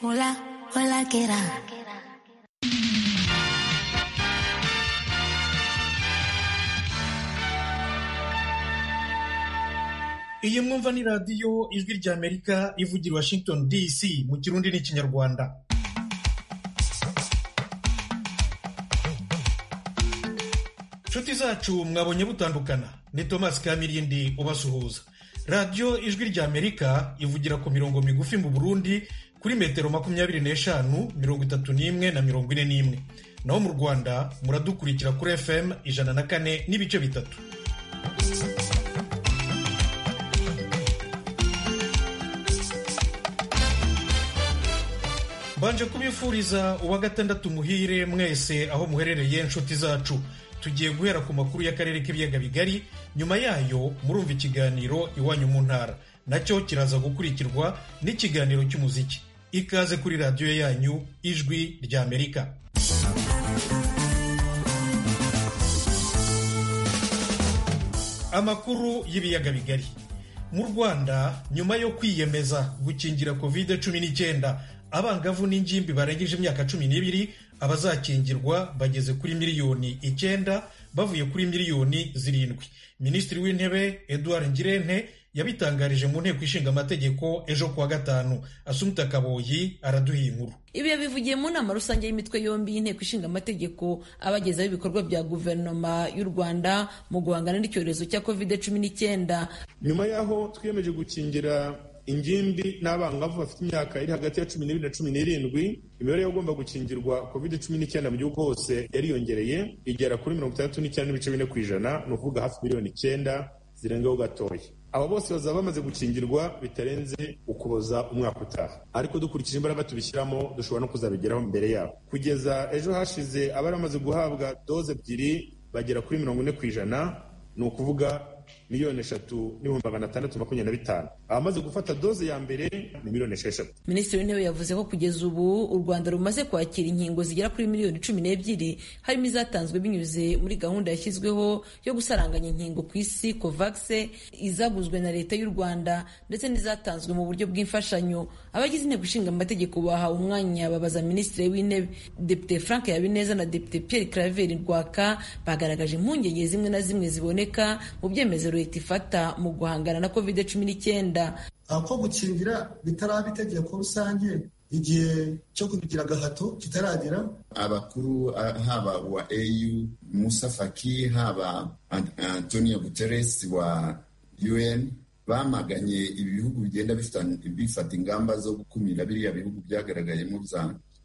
Hola, hola, ¿qué era? iyi mwumva ni radiyo ijwi rya amerika ivugira i washington dc mu kirundi n'ikinyarwanda inshuti zacu mwabonye butandukana ni thomas kamirindi ubasuhuza radiyo ijwi rya amerika ivugira ku mirongo migufi mu burundi kuri metero makumyabiri n'eshanu mirongo itatu n'imwe na mirongo ine n'imwe naho mu rwanda muradukurikira kuri fm ijana na kane n'ibice bitatu mbanje kubifuriza uwa gatandatu muhire mwese aho muherereye inshuti zacu tugiye guhera ku makuru y'akarere k'ibiyaga bigari nyuma yayo murumva ikiganiro iwanyu mu ntara nacyo kiraza gukurikirwa n'ikiganiro cy'umuziki ikaze kuri radiyo yanyu ijwi rya amerika amakuru y'ibiyaga bigari mu rwanda nyuma yo kwiyemeza gukingira covid cumi n'icyenda abangavu n'ingimbi barengeje imyaka cumi n'ibiri abazakingirwa bageze kuri miliyoni icyenda bavuye kuri miliyoni zirindwi minisitiri w'intebe eduard ngirente yabitangarije mu nteko ishinga amategeko ejo kuwa gatanu asumta kaboyi araduha iyi nkuru ibi yabivugiye mu nama rusange y'imitwe yombi y'inteko ishinga amategeko abagezaho ibikorwa bya guverinoma y'u rwanda mu guhangana n'icyorezo cya covid cumi n'icyenda nyuma y'aho twiyemeje gukingira ingimbi n'abangavu bafite imyaka iri hagati ya cumi n'ibiri na cumi n'irindwi imibare y'abagomba gukingirwa covid cumi n'icyenda mu gihugu hose yariyongereye igera kuri mirongo itandatu n'icyenda n'ibice bine ku ijana ni ukuvuga hafi miliyoni icyenda zirengaho gatoya aba bose bazaba bamaze gukingirwa bitarenze ukuboza umwaka utaha ariko dukurikije imbaraga tubishyiramo dushobora no kuzabigeraho mbere yabo kugeza ejo hashize abari bamaze guhabwa doze ebyiri bagera kuri mirongo ine ku ijana ni ukuvuga miliyoni eshatu n'ibihumbi magana atandatu makumyabiri na bitanu abamaze gufata doze ya mbere ni miliyoni esheshatu minisitiri w'intebe yavuze ko kugeza ubu u rwanda rumaze kwakira inkingo zigera kuri miliyoni cumi n'ebyiri harimo izatanzwe binyuze muri gahunda yashyizweho yo gusaranganya inkingo ku isi kovagise izaguzwe na leta y'u rwanda ndetse n'izatanzwe mu buryo bw'imfashanyo abagize inteko ishinga amategeko bahawe umwanya babaza minisitiri w'intebe depite frank yabineza na depite pierre claver rwaka bagaragaje impungenge zimwe na zimwe ziboneka mu byemezo leta ifata mu guhangana na covid cumi n'icyenda ko gukingira bitaraba itegeko rusange igihe cyo kubigira agahato kitaragera abakuru haba wa au musa faki haba antonio guterres wa un bamaganye ibihugu bigenda bifata ingamba zo gukumira biriya bihugu byagaragayemo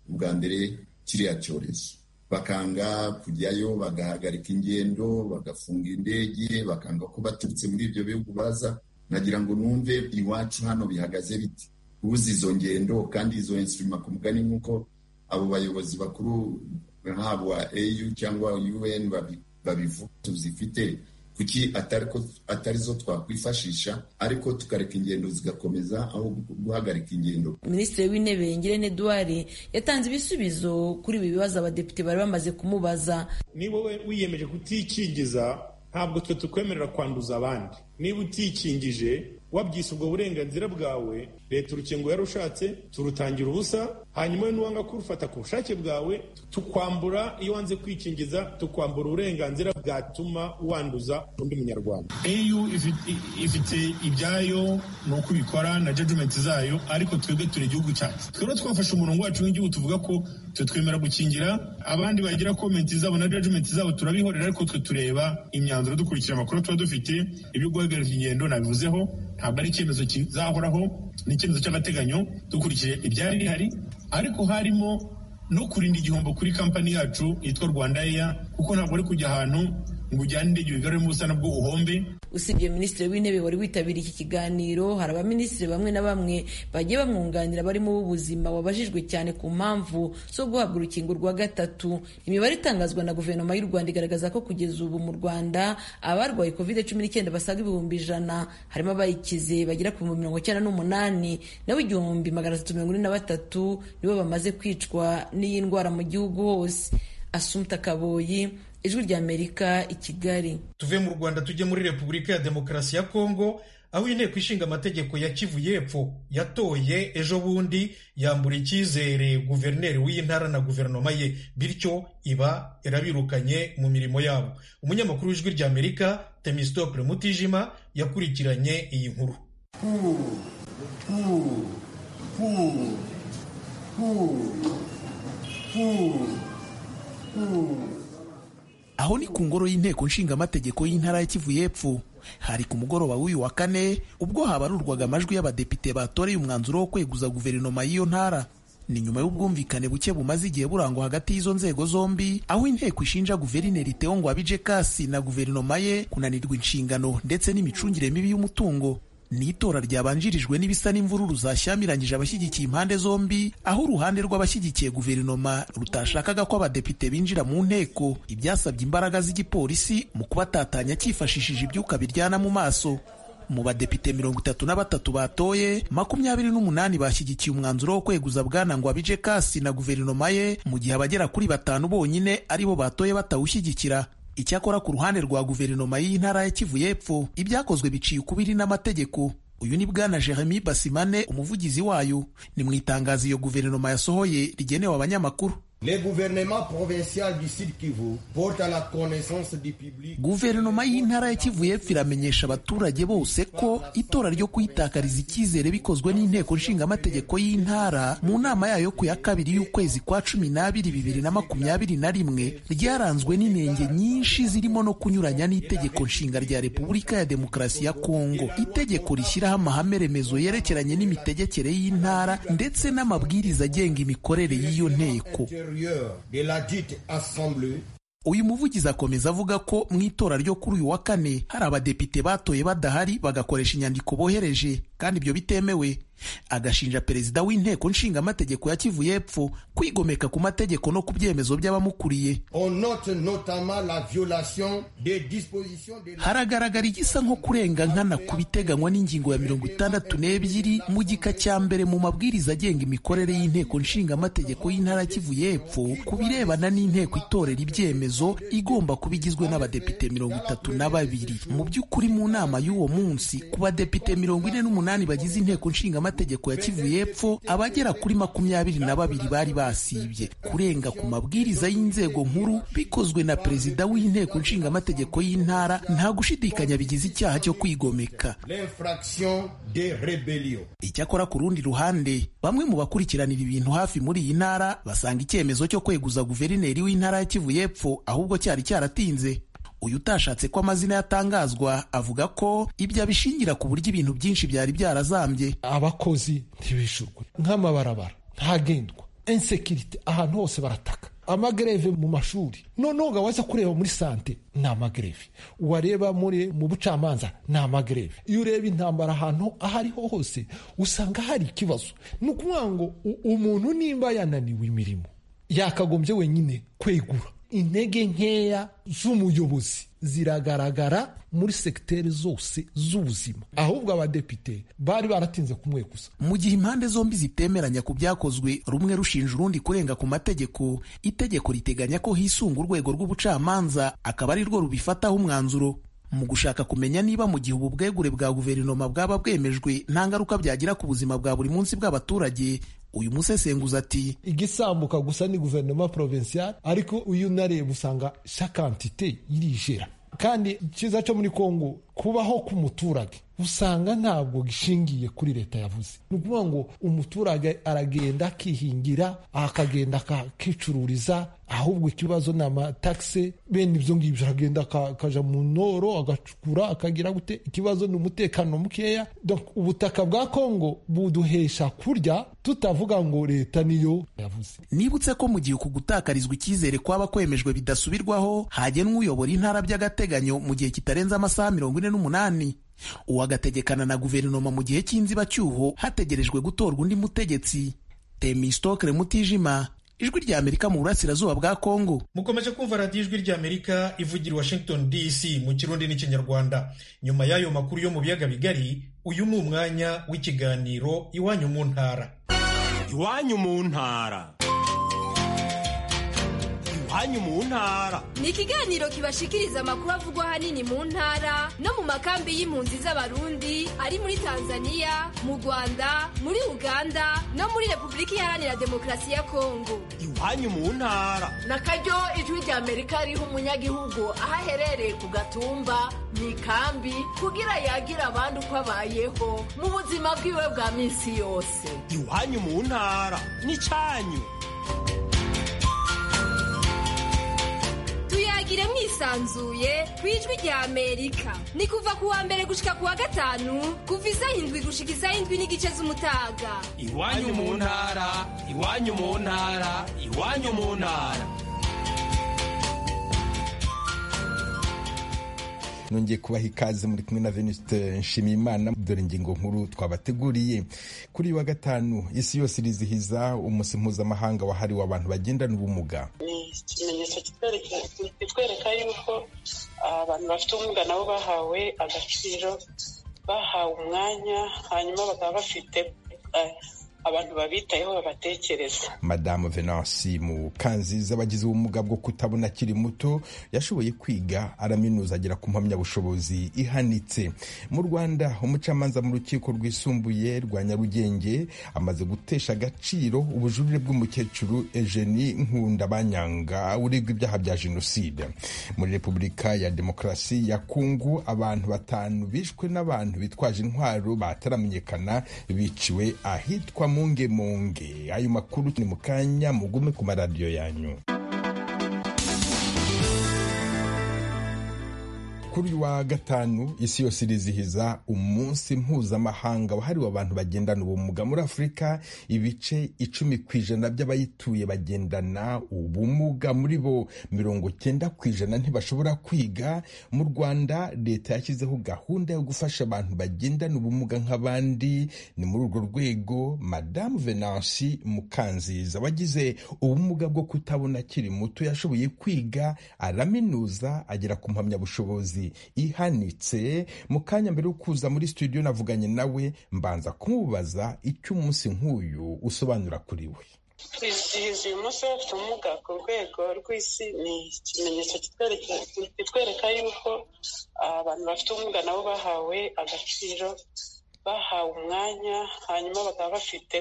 bwa mbere kiriya cyorezo bakanga kujyayo bagahagarika ingendo bagafunga indege bakanga ko baturutse muri ibyo bihugu baza nagira ngo numve iwacu hano bihagaze biti ubuze izo ngendo kandi izo insurima ku mugani nk'uko abo bayobozi bakuru haba au cyangwa un babivuga tuzifite kuki atari zo twakwifashisha ariko tukareka ingendo zigakomeza aho guhagarika ingendo minisitiri w'intebe ngirente eduard yatanze ibisubizo kuri ibi bibazo abadepite bari bamaze kumubaza niba wowe wiyemeje kutikingiza ntabwo twe tukwemerera kwanduza abandi niba utikingije wabyise ubwo burenganzira bwawe leta urukingo yarushatse turutangira ubusa hanyuma n'uwanga kurufata ku bushake bwawe tukwambura iyo wanze kwikingiza tukwambura uburenganzira bwatuma wanduza undi munyarwanda eu ifite ibyayo ni uko ibikora na jajumenti zayo ariko twebwe turi igihugu cyacu twebwe twafashe umurongo wacu w'igihugu tuvuga ko twe twemera gukingira abandi bagira komenti zabo na jajumenti zabo turabihorera ariko twe tureba imyanzuro dukurikira amakuru tuba dufite ibyo guhagarika ingendo nabivuzeho ntabwo ari icyemezo kizahoraho ni icyemezo cy'agateganyo dukurikije ibyari bihari ariko harimo no kurinda igihombo kuri kampani yacu yitwa rwanda eya kuko ntabwo ari kujya ahantu ngo ujyane indege wigaruremo ubusa nabwo uhombe usibye minisitiri w'intebe wari witabiriye iki kiganiro hari abaminisitiri bamwe na bamwe bagiye bamwunganira barimo b'ubuzima wabajijwe cyane ku mpamvu zo guhabwa urukingo rwa gatatu imibare itangazwa na guverinoma y'u rwanda igaragaza ko kugeza ubu mu rwanda abarwaye covid cumi n'icyenda basaga ibihumbi ijana harimo abayikize bagera ku bihumbi mirongo icyenda n'umunani nawe igihumbi magana atatu mirongo ine na batatu nibo bamaze kwicwa n'iyi ndwara mu gihugu hose asumta kaboyi ijwi ry'amerika i kigali tuve mu rwanda tujye muri repubulika ya demokarasi ya kongo aho inteko ishinga amategeko ya kivu y'epfo yatoye ejo bundi yambura icyizere guverineri w'iyi ntara na guverinoma ye bityo iba irabirukanye mu mirimo yabo umunyamakuru w'ijwi ry'amerika temistopule mutijima yakurikiranye iyi nkuru aho ni ku ngoro y'inteko nshingamategeko y'intara ya kivu y'epfo hari ku mugoroba w'uyu wa kane ubwo habarurwaga amajwi y'abadepite batoreye umwanzuro wo kweguza guverinoma y'iyo ntara ni nyuma y'ubwumvikane buke bumaze igihe burangwa hagati y'izo nzego zombi aho inteko ishinja guverineri Theo Ngwabije Kasi na guverinoma ye kunanirwa inshingano ndetse n'imicungire mibi y'umutungo ni itora ryabanjirijwe n'ibisa n'imvururu zashyamiranyije abashyigikiye impande zombi aho uruhande rw'abashyigikiye guverinoma rutashakaga ko abadepite binjira mu nteko ibyasabye imbaraga z'igipolisi mu kubatatanya cyifashishije ibyuka biryana mu maso mu badepite mirongo itatu na batatu batoye makumyabiri n'umunani bashyigikiye umwanzuro wo kweguza bwana ngo abije kasi na guverinoma ye mu gihe abagera kuri batanu bonyine aribo batoye batawushyigikira icyakora ku ruhande rwa guverinoma y'intara ya kivu y'epfo ibyakozwe biciye ukubiri n'amategeko uyu ni bwana jeremy basimane umuvugizi wayo ni mu itangazo iyo guverinoma yasohoye rigenewe abanyamakuru Le gouvernement provincial du Sud Kivu porte à la connaissance du public. guverinoma y'intara ya kivu y'epfo iramenyesha abaturage bose ko itora ryo kuyitakariza icyizere bikozwe n'inteko nshingamategeko y'intara mu nama yayo ku ya kabiri y'ukwezi kwa cumi n'abiri bibiri na makumyabiri na rimwe ryaranzwe n'inenge nyinshi zirimo no kunyuranya n'itegeko nshinga rya repubulika ya demokarasi ya kongo itegeko rishyiraho amahame remezo yerekeranye n'imitegekere y'intara ndetse n'amabwiriza agenga imikorere y'iyo nteko Intérieur de la dite assemblée uyu muvugizi akomeza avuga ko mu itora ryo kuri uyu wa kane hari abadepite batoye badahari bagakoresha inyandiko bohereje kandi ibyo bitemewe agashinja perezida w'inteko nshingamategeko ya kivu y'epfo kwigomeka ku mategeko no ku byemezo by'abamukuriye On note notamment la violation des dispositions de la haragaragara igisa nko kurenga nkana ku biteganywa n'ingingo ya mirongo itandatu n'ebyiri mu gika cya mbere mu mabwiriza agenga imikorere y'inteko nshingamategeko y'intara ya kivu y'epfo ku birebana n'inteko itorera ibyemezo igomba kuba igizwe n'abadepite mirongo itatu na babiri mu by'ukuri mu nama y'uwo munsi ku badepite mirongo ine n'umunani bagize inteko nshingamategeko ya kivu y'epfo abagera kuri makumyabiri na babiri bari basibye kurenga ku mabwiriza y'inzego nkuru bikozwe na perezida w'inteko nshingamategeko y'intara nta gushidikanya bigize icyaha cyo kwigomeka l'infraction des rébellions. icyakora ku rundi ruhande bamwe mu bakurikiranira ibintu hafi muri iyi ntara basanga icyemezo cyo kweguza guverineri w'intara ya kivu y'epfo ahubwo cyari cyaratinze uyu utashatse ko amazina yatangazwa avuga ko ibyo abishingira ku buryo ibintu byinshi byari byarazambye abakozi ntibishurwe nk'amabarabara ntagendwa insekirite ahantu hose barataka amagereve mu mashuri noneho ngo waza kureba muri sante ni amagereve wareba muri mu bucamanza ni amagereve iyo ureba intambara ahantu aho ariho hose usanga hari ikibazo ni ukuvuga ngo u- umuntu nimba yananiwe imirimo yakagombye wenyine kwegura intege nkeya z'umuyobozi ziragaragara muri segiteri zose z'ubuzima ahubwo abadepite bari baratinze kumwe gusa mu gihe impande zombi zitemeranya ku byakozwe rumwe rushinja urundi kurenga ku mategeko itegeko riteganya ko hisunga urwego rw'ubucamanza akaba ari rwo rubifataho umwanzuro mu gushaka kumenya niba mu gihe ubu bwegure bwa guverinoma bwaba bwemejwe nta ngaruka byagira ku buzima bwa buri munsi bw'abaturage uyu musesenguzi ati igisambuka gusa ni guverinoma provincial ariko uyu unareba usanga shakantite irijera kandi icyiza cyo muri kongo kubaho k'umuturage usanga ntabwo gishingiye kuri leta yavuze ni ukuvuga ngo umuturage aragenda akihingira akagenda akakicururiza ahubwo ikibazo ni amatagisi bene ibyo ngibyo aragenda aka- akajya mu ntoro agacukura akagira gute ikibazo ni umutekano mukeya Donc, ubutaka bwa kongo buduhesha kurya tutavuga ngo leta niyo yavuze nibutse ko mu gihe uku gutakarizwa icyizere kwaba kwemejwe bidasubirwaho hagenwa uyobora intara by'agateganyo mu gihe kitarenze amasaha mirongo ine n'umunani uwagategekana na guverinoma mu gihe cy'inzibacyuho hategerejwe gutorwa undi mutegetsi temistokere mutijima ijwi rya amerika mu burasirazuba bwa kongo mukomeje kumva radiyo ijwi ry'amerika ivugira i washington dc mu kirundi n'ikinyarwanda nyuma y'ayo makuru yo mu biyaga bigari uyu ni umwanya w'ikiganiro iwanyu mu ntara iwanyu mu ntara hanyu mu ntara ni ikiganiro kibashikiriza amakuru avugwa ahanini mu ntara no mu makambi y'impunzi z'abarundi ari muri tanzania mu rwanda muri uganda no muri repubulika iharanira demokarasi ya kongo iwanyu mu ntara na karyo ijwi rya amerika riha umunyagihugu aho aherereye ku gatumba mu ikambi kugira yagira abandi uko abayeho mu buzima bwiwe bwa minsi yose iwanyu mu ntara n'icyanyu tuyagire mwisanzuye ku ijwi rya amerika ni kuva ku wa mbere gushika ku wa gatanu kuva isaha indwi gushika isaha indwi n'igice z'umutaga iwanyu mu ntara iwanyu mu ntara iwanyu mu ntara nongeye kubaha ikaze muri kumwe na venuste nshimiyimana dore ingingo nkuru twabateguriye kuri wa gatanu isi yose irizihiza umunsi mpuzamahanga wahariwe abantu bagendana ubumuga ni ikimenyetso kitwereka yuko abantu bafite ubumuga nabo bahawe agaciro bahawe umwanya hanyuma bakaba bafite abantu babitayeho babatekereza madamu venansi mu kanziza abagize ubumuga bwo kutabona akiri muto yashoboye kwiga araminuza agera ku mpamyabushobozi ihanitse mu rwanda umucamanza mu rukiko rwisumbuye rwa nyarugenge amaze gutesha agaciro ubujurire bw'umukecuru ejeni nkunda banyanga uregwa ibyaha bya jenoside muri repubulika ya demokarasi ya kungu abantu batanu bishwe n'abantu bitwaje intwaro bataramenyekana biciwe ahitwa munge munge ayo makuru ni mu kanya mugume ku maradiyo yanyu kuri wa gatanu isi yose irizihiza umunsi mpuzamahanga wahariwe abantu bagendana ubumuga muri afurika ibice icumi ku ijana by'abayituye bagendana ubumuga muri bo mirongo cyenda ku ijana ntibashobora kwiga mu rwanda leta yashyizeho gahunda yo gufasha abantu bagendana ubumuga nk'abandi ni muri urwo rwego madamu venansi mukanziza wagize ubumuga bwo kutabona akiri muto yashoboye kwiga araminuza agera ku mpamyabushobozi ihanitse mu kanya mbere yo kuza muri studio navuganye nawe mbanza kumubaza icyo umunsi nk'uyu usobanura kuri we twizihiza uyu munsi bafite ubumuga ku rwego rw'isi ni ikimenyetso kitwereka yuko abantu bafite ubumuga nabo bahawe agaciro bahawe umwanya hanyuma bakaba bafite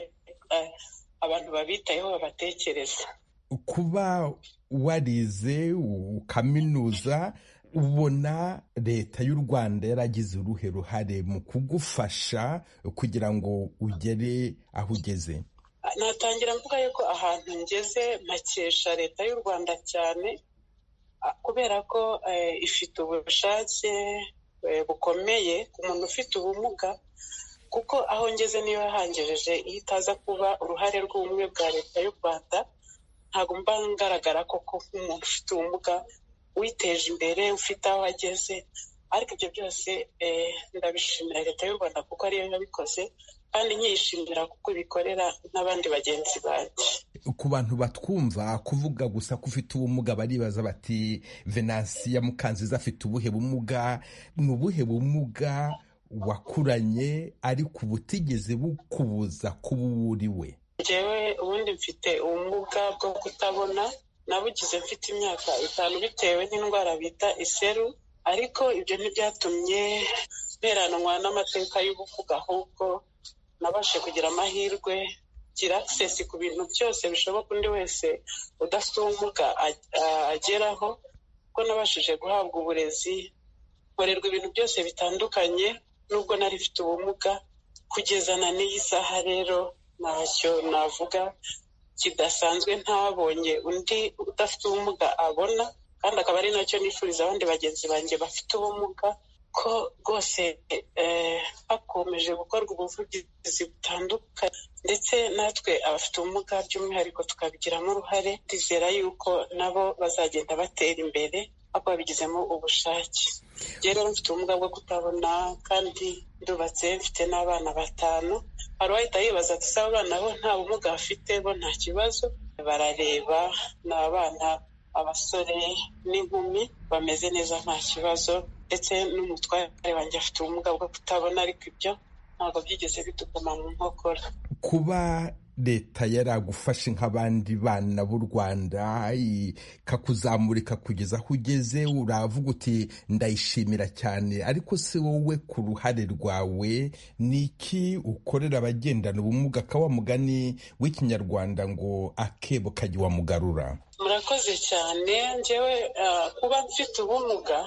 abantu babitayeho babatekereza kuba warize ukaminuza ubona leta y'u rwanda yaragize uruhe ruhare mu kugufasha kugira ngo ugere aho ugeze natangira mvuga yuko ahantu ngeze mpakesha leta y'u rwanda cyane kubera ko ifite ubushake bukomeye ku muntu ufite ubumuga kuko aho ngeze niyo yahangejeje iyo itaza kuba uruhare rw'ubumwe bwa leta y'u rwanda ntabwo mba ngaragara koko nk'umuntu ufite ubumuga witeje imbere ufite aho ageze ariko ibyo byose ndabishimira leta y'u rwanda kuko ariyo yabikoze kandi nkiyishimira kuko ibikorera n'abandi bagenzi banjye ku bantu batwumva kuvuga gusa ko ufite ubumuga baribaza bati venansi ya mukanziza afite ubuhe bumuga ni ubuhe bumuga wakuranye ariko ubutigeze bukubuza kuba uwo uri we ngewe ubundi mfite ubumuga bwo kutabona nabugize mfite imyaka itanu bitewe n'indwara bita iseru ariko ibyo ntibyatumye mperanwa n'amateka y'ubuvuga ahubwo nabashe kugira amahirwe kugira akisesi ku bintu byose bishoboka undi wese udafite ubumuga ageraho kuko nabashije guhabwa uburezi nkorerwa ibintu byose bitandukanye nubwo nari mfite ubumuga kugeza na n'iyi saha rero ntacyo navuga kidasanzwe ntabonye undi udafite ubumuga abona kandi akaba ari nacyo nifuriza abandi bagenzi banjye bafite ubumuga ko rwose hakomeje gukorwa ubuvugizi butandukanye ndetse natwe abafite ubumuga by'umwihariko tukabigiramo uruhare twizera yuko nabo bazagenda batera imbere ariko babigizemo ubushake rero mfite ubumuga bwo kutabona kandi ndubatse mfite n'abana batanu hari uwahita yibaza ati ''saba abana bo nta bumuga bafite bo nta kibazo'' barareba ni abana abasore n'inkumi bameze neza nta kibazo ndetse n'umutware wanjye afite ubumuga bwo kutabona ariko ibyo ntabwo byigeze bituguma mu nkokora kuba leta yaragufashe nk'abandi bana b'u rwanda ikakuzamurika kugeza aho ugeze uravuga uti ndayishimira cyane ariko se wowe ku ruhare rwawe ni iki ukorera abagendana ubumuga ka wa mugani w'ikinyarwanda ngo akebo kajya wamugarura murakoze cyane ngewe kuba mfite ubumuga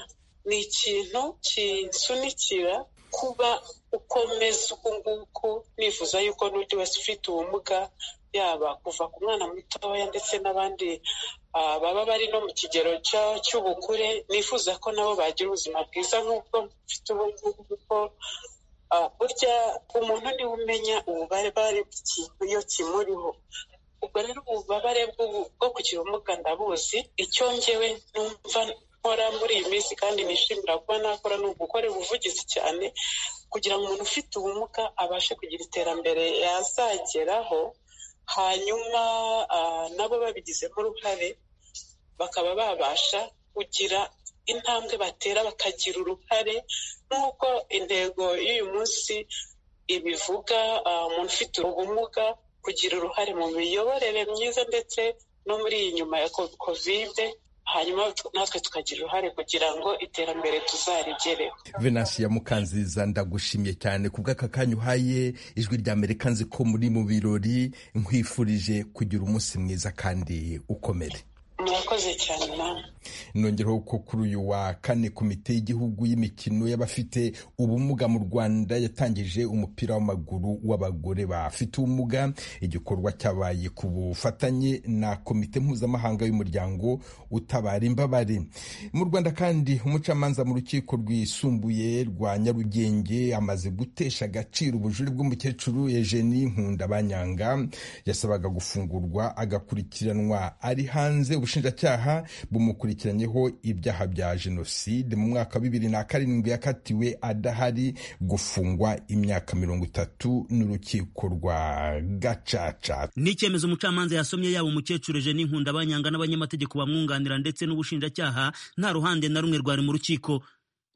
ni ikintu kinsunikira kuba ukomeza uku nguku nifuza yuko n'undi wese ufite ubumuga yaba kuva ku mwana mutoya ndetse n'abandi baba bari no mu kigero cy'ubukure nifuza ko nabo bagira ubuzima bwiza nk'ubwo mfite ubungubu kuko burya umuntu niwe umenya ububabare bw'ikintu iyo kimuriho ubwo rero ububabare bwo kugira ubumuga ndabuzi icyo ngewe numva nkora muri iyi minsi kandi nishimira kuba nakora ni ugukora ubuvugizi cyane kugira ngo umuntu ufite ubumuga abashe kugira iterambere yazageraho hanyuma nabo babigizemo uruhare bakaba babasha kugira intambwe batera bakagira uruhare nk'uko intego y'uyu munsi ibivuga umuntu ufite ubumuga kugira uruhare mu miyoborere myiza ndetse no muri iyi nyuma ya kovide hanyuma natwe tukagira uruhare kugira ngo iterambere tuzarigereho venasi ya mukanziza ndagushimye cyane ku bw'aka kanya uhaye ijwi rya amerika nzi ko muri mu birori nkwifurije kugira umunsi mwiza kandi ukomere murakoze cyane nawe nongeraho ko kuri uyu wa kane komite y'igihugu y'imikino y'abafite ubumuga mu rwanda yatangije umupira w'amaguru w'abagore bafite ubumuga igikorwa cyabaye ku bufatanye na komite mpuzamahanga y'umuryango utabara imbabare mu rwanda kandi umucamanza mu rukiko rwisumbuye rwa nyarugenge amaze gutesha agaciro ubujure bw'umukecuru eugenie nkundabanyanga yasabaga gufungurwa agakurikiranwa ari hanze ubushinjacyaha bumukurikiranyeho ibyaha bya jenoside mu mwaka wa bibiri na karindwi yakatiwe adahari gufungwa imyaka mirongo itatu n'urukiko rwa gacaca ni icyemezo umucamanza yasomye yaba umukecuru eje n'inkunda banyanga n'abanyamategeko bamwunganira ndetse n'ubushinjacyaha nta ruhande na rumwe rwari mu rukiko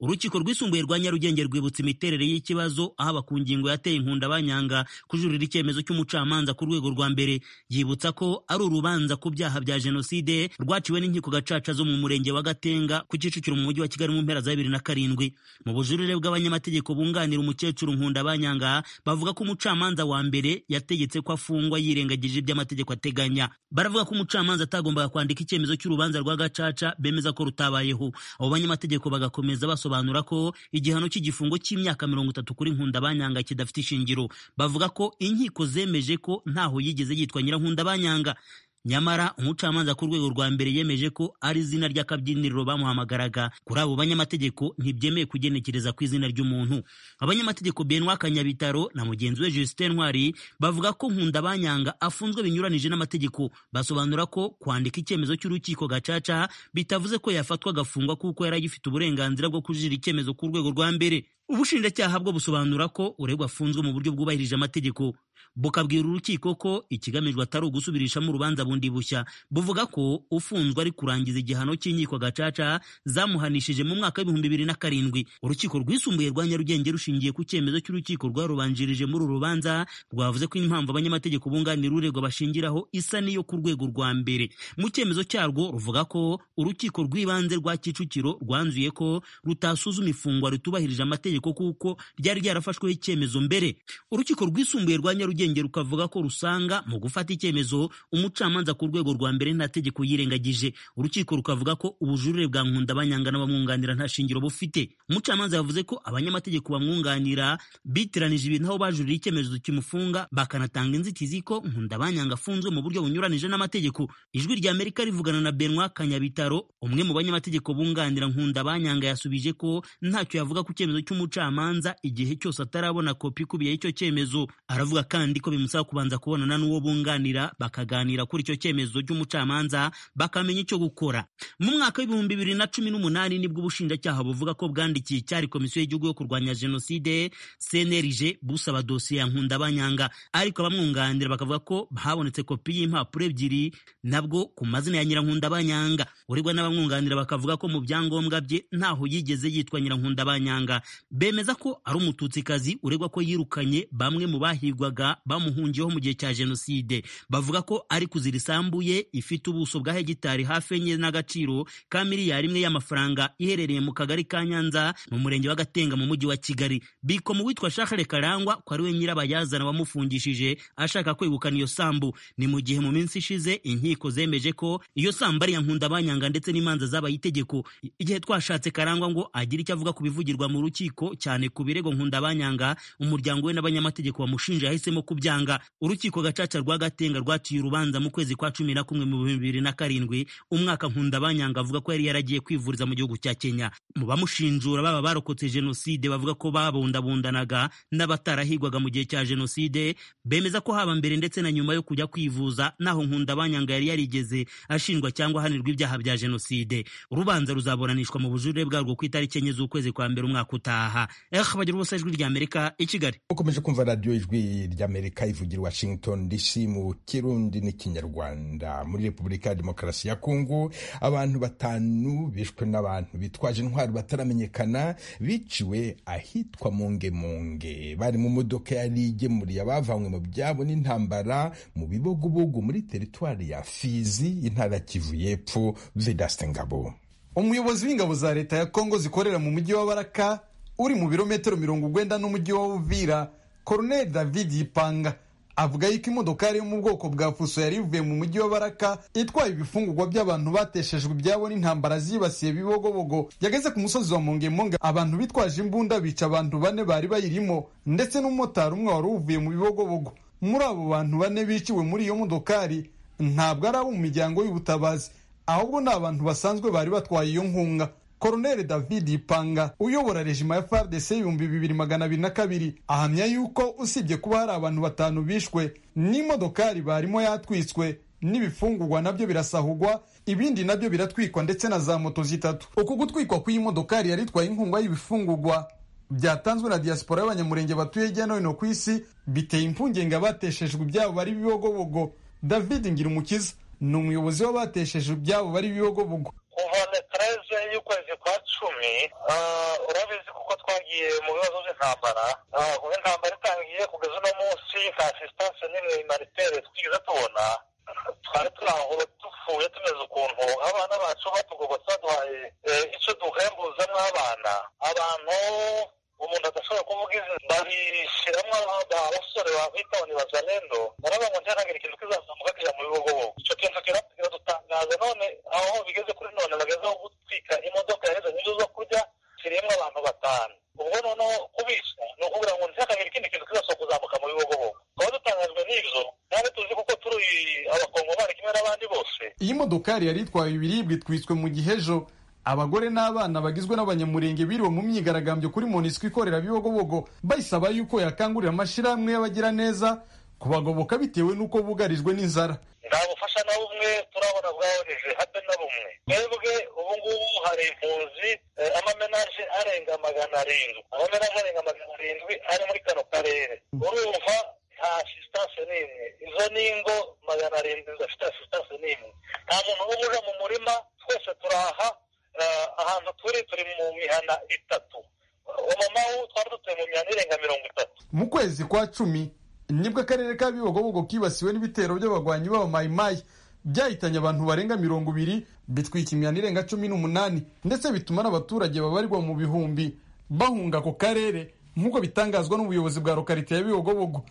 urukiko rwisumbuye rwa nyarugenge rwibutsa imiterere y'ikibazo ahaba ku ngingo yateye inkunda banyanga kujurira icyemezo cy'umucamanza ku rwego rwa mbere yibutsa ko ari urubanza ku byaha bya jenoside rwaciwe n'inkiko gacaca zo mu murenge wa gatenga ku kicukiro mu mujyi wa kigali mu mpera za bibiri na karindwi mu bujurire bw'abanyamategeko bunganira umukecuru nkunda banyanga bavuga ko umucamanza wa mbere yategetse ko afungwa yirengagije iby'amategeko ateganya baravuga ko umucamanza atagombaga kwandika icyemezo cy'urubanza rwa gacaca bemeza ko rutabayeho abo banyamategeko bagakomeza basobanura basobanura ko igihano cy'igifungo cy'imyaka mirongo itatu kuri nkunda banyanga kidafite ishingiro bavuga ko inkiko zemeje ko ntaho yigeze yitwa nyirankunda banyanga nyamara umucamanza ku rwego rwa mbere yemeje ko ari izina ry'akabyiniriro bamuhamagaraga kuri abo banyamategeko ntibyemeye kugenekereza ku izina ry'umuntu abanyamategeko benwa kanyabitaro na mugenzi we justin ntwari bavuga ko nkunda banyanga afunzwe binyuranije n'amategeko basobanura ko kwandika icyemezo cy'urukiko gacaca bitavuze ko yafatwa agafungwa kuko yari agifite uburenganzira bwo kujira icyemezo ku rwego rwa mbere ubushinjacyaha bwo busobanura ko uregwa afunzwe mu buryo bwubahirije amategeko bukabwira urukiko ko ikigamijwe atari ugusubirishamo urubanza bundi bushya buvuga ko ufunzwe ari kurangiza igihano cy'inkiko gacaca zamuhanishije mu mwaka w'ibihumbi bibiri na karindwi urukiko rwisumbuye rwa nyarugenge rushingiye ku cyemezo cy'urukiko rwarubanjirije muri uru rubanza rwavuze ko impamvu abanyamategeko bunganira uregwa bashingiraho isa n'iyo ku rwego rwa mbere mu cyemezo cyarwo ruvuga ko urukiko rw'ibanze rwa kicukiro rwanzuye ko rutasuzuma ifungwa ritubahirije amategeko kuko ryari ryarafashweho icyemezo mbere urukiko rwisumbuye rwa nyarugenge rukavuga ko rusanga mu gufata icyemezo umucamanza ku rwego rwa mbere nta tegeko yirengagije urukiko rukavuga ko ubujurire bwa nkunda banyanga n'abamwunganira nta shingiro bufite umucamanza yavuze ko abanyamategeko bamwunganira bitiranije ibintu aho bajurira icyemezo kimufunga bakanatanga inzitizi ko nkunda banyanga afunzwe mu buryo bunyuranije n'amategeko ijwi rya amerika rivugana na benwa kanyabitaro umwe mu banyamategeko bunganira nkunda banyanga yasubije ko ntacyo yavuga ku cyemezo cy'umucamanza igihe cyose atarabona kopi ikubiyeho icyo cyemezo aravuga kandi kandi ko bimusaba kubanza kubonana n'uwo bunganira bakaganira kuri icyo cyemezo cy'umucamanza bakamenya icyo gukora mu mwaka w'ibihumbi bibiri na cumi n'umunani nibwo ubushinjacyaha buvuga ko bwandikiye icyari komisiyo y'igihugu yo kurwanya jenoside cnlg busaba dosiye ya nkunda banyanga ariko abamwunganira bakavuga ko habonetse kopi y'impapuro ebyiri nabwo ku mazina ya nyirankunda banyanga uregwa n'abamwunganira bakavuga ko mu byangombwa bye ntaho yigeze yitwa nyirankunda banyanga bemeza ko ari umututsikazi uregwa ko yirukanye bamwe mu bahigwaga bamuhungiyeho mu gihe cya jenoside bavuga ko ari kuzira isambu ye ifite ubuso bwa hegitari hafi enye n'agaciro ka miliyari imwe y'amafaranga iherereye mu kagari ka nyanza mu murenge wa gatenga mu mujyi wa kigali bikoma uwitwa shakare karangwa ko ari we nyirabayazana wamufungishije ashaka kwegukana iyo sambu ni mu gihe mu minsi ishize inkiko zemeje ko iyo sambu ari iya nkundabanyanga ndetse n'imanza zabaye itegeko igihe twashatse karangwa ngo agire icyo avuga ku bivugirwa mu rukiko cyane ku birego nkundabanyanga umuryango we n'abanyamategeko bamushinja yahisemo kubyanga urukiko gacaca rwa gatenga rwaciye urubanza mu kwezi kwa cumi na kumwe mu bihumbi bibiri na karindwi umwaka nkundabanyanga avuga ko yari yaragiye kwivuriza mu gihugu cya kenya mu bamushinjura baba barokotse jenoside bavuga ko babundabundanaga n'abatarahigwaga mu gihe cya jenoside bemeza ko haba mbere ndetse na nyuma yo kujya kwivuza naho nkundabanyanga yari yarigeze ashinjwa cyangwa ahanirwa ibyaha bya jenoside urubanza ruzaburanishwa mu bujurire bwarwo ku itariki enye z'ukwezi kwa mbere umwaka utaha eh bagira ubusa ijwi ry'amerika i kigali ukomeje kumva radiyo ijwi ry'amerika ivugira washington dc mu kirundi n'ikinyarwanda muri repubulika ya demokarasi ya kongo abantu batanu bishwe n'abantu bitwaje intwaro bataramenyekana biciwe ahitwa mungemunge bari mu modoka yari igemuriye abavanywe mu byabo n'intambara mu bibogobogo muri teritwari ya fizi intara ya kivu y'epfo vedaste ngabo umuyobozi w'ingabo za leta ya kongo zikorera mu mujyi wa baraka uri mu birometero mirongo urwenda n'umujyi wa uvira colonel david yipanga avuga yuko imodokari yo mu bwoko bwa fuso yari ivuye mu mujyi wa baraka itwaye ibifungurwa by'abantu bateshejwe ibyabo n'intambara zibasiye bibogobogo yageze ku musozi wa mongemonge abantu bitwaje imbunda bica abantu bane bari bayirimo ndetse n'umumotari umwe wari uvuye mu bibogobogo muri abo bantu bane biciwe muri iyo modokari ntabwo ari abo mu miryango y'ubutabazi ahubwo ni abantu basanzwe bari batwaye iyo nkunga Colonel David Ipanga uyobora rejima ya FARDC ibihumbi bibiri magana abiri na kabiri ahamya yuko usibye kuba hari abantu batanu bishwe n'imodokari barimo yatwitswe n'ibifungurwa nabyo birasahugwa ibindi nabyo biratwikwa ndetse na za moto zitatu uku gutwikwa kw'iyi modokari yari itwaye inkunga y'ibifungurwa byatanzwe na diaspora y'abanyamurenge batuye hirya no hino ku isi biteye impungenge abateshejwe ibyabo bari bibogobogo David Ngirumukiza ni umuyobozi w'abateshejwe ibyabo bari bibogobogo kuva netereze y'ukwezi kwa cumi urabizi kuko twagiye mu bibazo by'intambara kuba intambara itangiye kugeza uno munsi nta asistanse n'imwe imaritere twigeze tubona twari turahura dupfuye tumeze ukuntu abana bacu batugobotse baduhaye icyo duhembuzamo abana abantu umuntu adashobora kuvuga izina babishyiramo abasore bita ngo ni bazalendo baravuga ngo ntihanagira ikintu kizazamuka kijya mu bibogobogo icyo kintu kiratugera dutangaza none aho bigeze kuri none bagezeho gutwika imodoka yaheze n'izo zo kurya kirimo abantu batanu ubwo noneho kubisha ni ukuvuga ngo ntihakagira ikindi kintu kizasohoka kuzamuka mu bibogobogo tukaba dutangajwe n'ibyo kandi tuzi kuko turi abakongomani kimwe n'abandi bose iyi modokari yari itwaye ibiribwa itwitswe mu gihe ejo abagore n'abana bagizwe n'abanyamurenge biriwe mu myigaragambyo kuri monisco ikorera bibogobogo bayisaba yuko yakangurira amashyirahamwe y'abagira neza kubagoboka bitewe n'uko bugarijwe n'inzara nta bufasha na bumwe turabona bwahoreje habe na bumwe twebwe ubu ngubu hari impunzi amamenaje arenga magana arindwi amamenaje arenga magana arindwi ari muri kano karere urumva nta asistanse n'imwe izo ni ingo magana arindwi zidafite asistanse n'imwe nta muntu n'umwe uja mu murima twese turaha ahantu turi turi mu mihana itatu umumama twari dutuye mu mihana irenga mirongo itatu mu kwezi kwa cumi nibwo akarere ka bibogobogo kibasiwe n'ibitero by'abagwanyi b'aba mayimayi byahitanye abantu barenga mirongo ibiri bitwika imihana irenga cumi n'umunani ndetse bituma n'abaturage babarirwa mu bihumbi bahunga ako karere nk'uko bitangazwa n'ubuyobozi bwa lokarite ya bibogobogo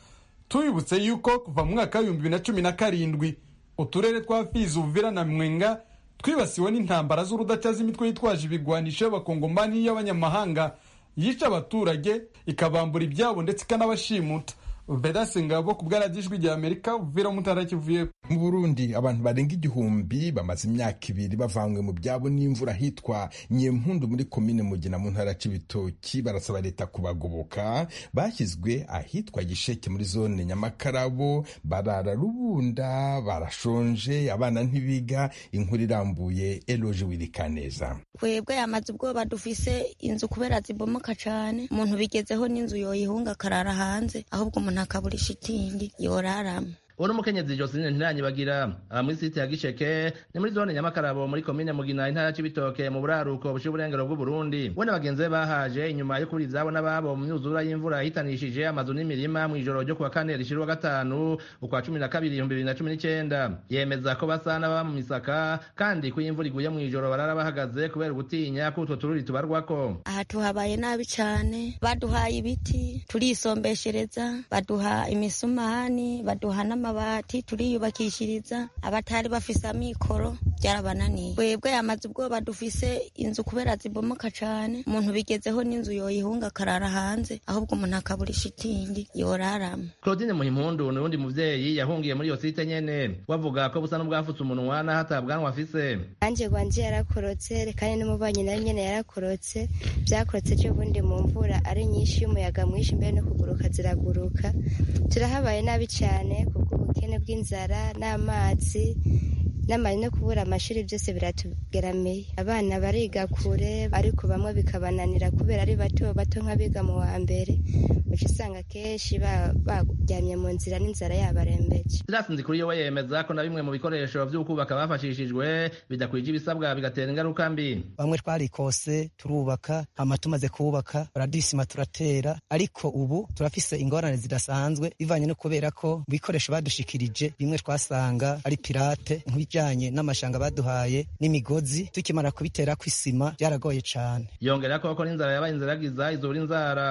tubibutse yuko kuva mu mwaka w'ibihumbi bibiri na cumi na karindwi uturere twa fizi uvira na mwenga twibasiwe n'intambara z'urudaca z'imitwe yitwaje ibigwanisho y'abakongomani y'abanyamahanga yica abaturage ikabambura ibyabo ndetse ikanabashimuta vedase ngabo ku bwaradijwi rya amerika vira mutara kivuye mu burundi abantu barenga igihumbi bamaze imyaka ibiri bavanywe mu byabo n'imvura hitwa nyempundu muri komine mugina mu ntara c'ibitoki barasaba leta kubagoboka bashyizwe ahitwa gisheke muri zone nyamakarabo barara rubunda barashonje abana ntibiga inkuru irambuye eloje wirikaneza twebwe amaze ubwoba dufise inzu kubera zibomoka cane umuntu bigezeho n'inzu yoyihunga akarara hanze ahubwo umuntu akabura ishitingi yoraramo uwo n'umukenyezi Josine Ntiranyibagira aha muri site ya Gisheke ni muri zone Nyamakarabo muri komine Mugina intara ya Cibitoke mu buraruko bushyira uburengero bw'u Burundi we na bagenzi be bahaje inyuma yo kubura izabo n'ababo mu myuzura y'imvura yitanishije amazu n'imirima mu ijoro ryo kuwa kane rishira uwa gatanu ukwa cumi na kabiri ibihumbi bibiri na cumi n'icyenda yemeza ko basa n'ababa mu misaka kandi ko iyo imvura iguye mu ijoro barara bahagaze kubera ugutinya ko utwo tururi tubarwako aha tuhabaye nabi cyane baduhaye ibiti turisombeshereza baduha imisumahani baduha n'amabati turiyubakishiriza abatari bafise amikoro byarabananiye webwe amaze ubwoba dufise inzu kubera zibomoka cyane umuntu bigezeho n'inzu yoyihunga akarara hanze ahubwo umuntu akabura ishitingi yoraramo Claudine Muhimpundu ni uwundi muvyeyi yahungiye muri iyo site nyene bavuga ko busa n'ubwafutse umunwa n'aho atabwanwa afise Anjye gwanje yarakorotse kandi n'umubanyi nawe nyene yarakorotse byakorotse cyo bundi mu mvura ari nyinshi y'umuyaga mwinshi mbere no kuguruka ziraguruka turahabaye nabi cyane kubw'ubukene bw'inzara n'amazi n'amari no kubura amashuri byose biratugerameye abana bariga kure ariko bamwe bikabananira kubera ari bato bato nk'abiga mu wa mbere uca usanga kenshi ba- baryamye mu nzira n'inzara yabarembeje Silas Nzikuriyo we yemeza ko na bimwe mu bikoresho vy'ukubaka bafashishijwe bidakwije ibisabwa bigatera ingaruka mbi bamwe twarikose turubaka hama tumaze kubaka baradisima turatera ariko ubu turafise ingorane zidasanzwe bivanye no kubera ko ibikoresho badushikirije bimwe twasanga ari pirate nk'ibijanye n'amashanga baduhaye n'imigozi tukimara kubiterako isima byaragoye cane yongera ko ko n'inzara yabaye inziragiza izura inzara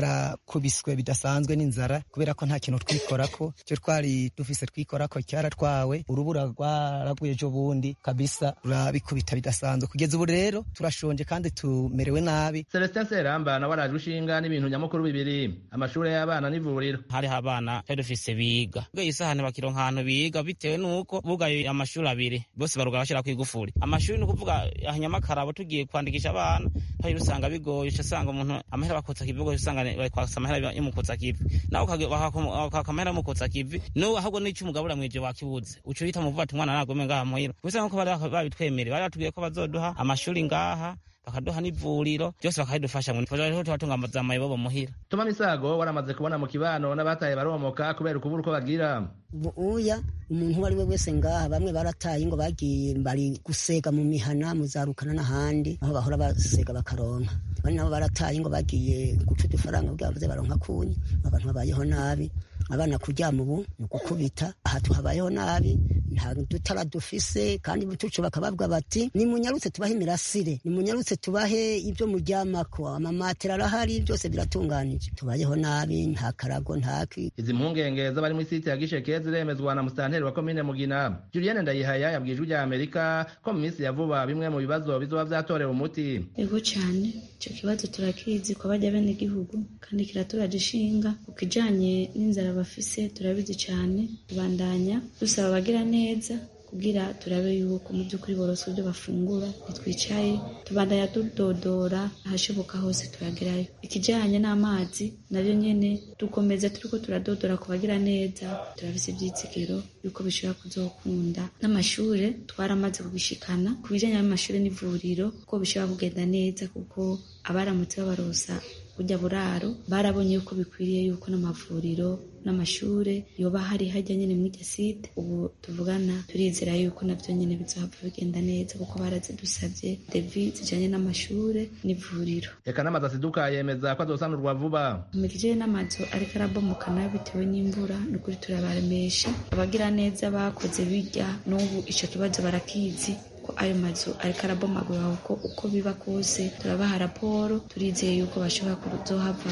twarakubiswe bidasanzwe n'inzara kubera ko nta kintu twikorako icyo twari dufise twikorako cyaratwawe urubura rwaraguye ejo bundi kabisa rurabikubita bidasanzwe kugeza ubu rero turashonje kandi tumerewe nabi Celestin Seramba nawe arajwe ishinga n'ibintu nyamukuru bibiri amashuri y'abana n'ivuriro hariho abana twari dufise biga bweye isahani bakironka ahantu biga bitewe n'uko bugaye amashuri abiri bose baruga bashyira ku igufuri amashuri ni ukuvuga aha Nyamakara abo tugiye kwandikisha abana hari usanga bigoye uca usanga umuntu amahera bakotsa kivi ugaca usanga bari kwasa amahera yamukotsa kivi nawe ukage- bakaku- bakaka amahera yamukotsa kivi n'ubu ahubwo n'icyo umugabura mw'ivyo wakibuze uca uhita muvuga ati umwana nagome ngaha muhira gusa nk'uko bari baka- babitwemereye bari batubwiye ko bazoduha amashuri ngaha bakaduha n'ivuriro byose bakabidufasha ngo niho tubatunga za mayibobo muhira Tuma Misago waramaze kubona mu kibano n'abataye baromoka kubera ukubura uko bagira ubu uya umuntu uwo ari we wese ngaha bamwe barataye ngo bagiye bari gusega mu mihana muzarukana n'ahandi aho bahora basega bakaronka bari nabo barataye ngo bagiye guca udufaranga kugira baze baronka kunyi abantu babayeho nabi abana kuryama ubu ni ugukubita aha tuhabayeho nabi nta dutara dufise kandi butucu bakababwa bati nimunyarutse tubahe imirasire nimunyarutse tubahe ibyo muryamako amamatera arahari byose biratunganije tubayeho nabi nta karago nta ki izi mpungenge z'abari muri site ya Gisheke ziremezwa na musitanteri wa komine Mugina Julienne Ndayihaya yabwije ijwi rya Amerika ko mu minsi ya vuba bimwe mu bibazo bizoba vyatorewe umuti ego cyane icyo kibazo turakizi ko bajya bene igihugu kandi kiraturaje ishinga ku kijanye n'inzara bafise turabizi cyane tubandanya dusaba abagira neza kugira turabe yuko mu by'ukuri boroswe ibyo bafungura ntitwicaye tubandanya dudodora ahashoboka hose turagerayo ikijanye n'amazi nabyo nyene dukomeza turiko turadodora ku bagira neza turafise ivyizigiro yuko bishobora kuzokunda n'amashure twaramaze kubishikana ku bijanye n'amashure n'ivuriro ko bishobora kugenda neza kuko abaramutse babarosa burya buraro barabonye yuko bikwiriye yuko n'amavuriro n'amashure yoba hari hajya nyine muri iryo site ubu tuvugana turizera yuko nabyo nyine bizohava bigenda neza kuko barazidusabye devi zijanye n'amashure n'ivuriro eka n'amazu asiduka yemeza ko azosanurwa vuba imikijeri n'amazu ariko arabomokana bitewe n'imvura ni ukuri turabaremesha abagira neza bakoze bijya n'ubu icyo kibazo barakizi ko ayo mazu ariko arabomagura kuko uko biba kose turabaha raporo turizeye yuko bashobora kuzohava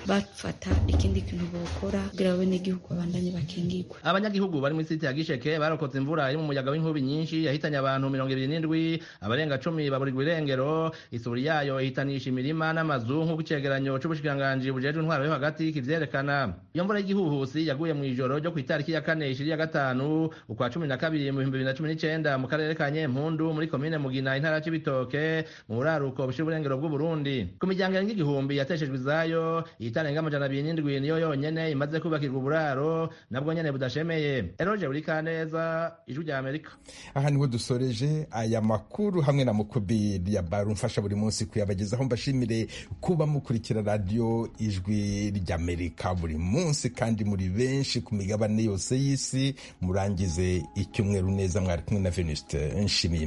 bafata ikindi kintu bokora kugira ngo n'igihugu babandanye bakingirwe abanyagihugu bari muri site ya Gisheke barokotse imvura iri mu muyaga w'inkubi nyinshi yahitanye abantu mirongo ibiri n'indwi abarenga cumi baburirwa irengero isuri yayo ihitanisha imirima n'amazu nk'uko icegeranyo c'ubushikiranganji bujejwe intwaro yo hagati kivyerekana iyo mvura y'igihuhusi yaguye mu ijoro ryo ku itariki ya kane ishiri ya gatanu ukwa cumi na kabiri mu bihumbi bibiri na cumi n'icenda mu karere ka Nyempundu bakuru muri komine mugina intara ya cibitoke mu buraruko bushira uburengero bw'uburundi ku miryango irenga igihumbi yateshejwe izayo itarenga amajana abiri n'indwi niyo yonyene imaze kubakirwa uburaro nabwo nyene budashemeye eroje burikaneza ijwi rya amerika aha niho dusoreje aya makuru hamwe na mukubiri ya baru mfasha buri munsi kuyabagezaho mbashimire kuba mukurikira radiyo ijwi ry'amerika buri munsi kandi muri benshi ku migabane yose y'isi murangize icyumweru neza mwari kumwe na venuste nshimiyimana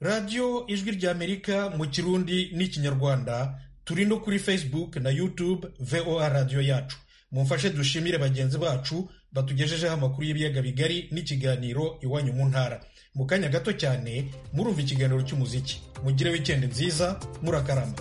radiyo ijwi ry'amerika mu kirundi n'ikinyarwanda turi no kuri facebook na youtube voa radiyo yacu mumfashe dushimire bagenzi bacu batugejejeho amakuru y'ibiyaga bigari n'ikiganiro iwanyu mu ntara mu kanya gato cyane murumva ikiganiro cy'umuziki mugire wikendi nziza murakarama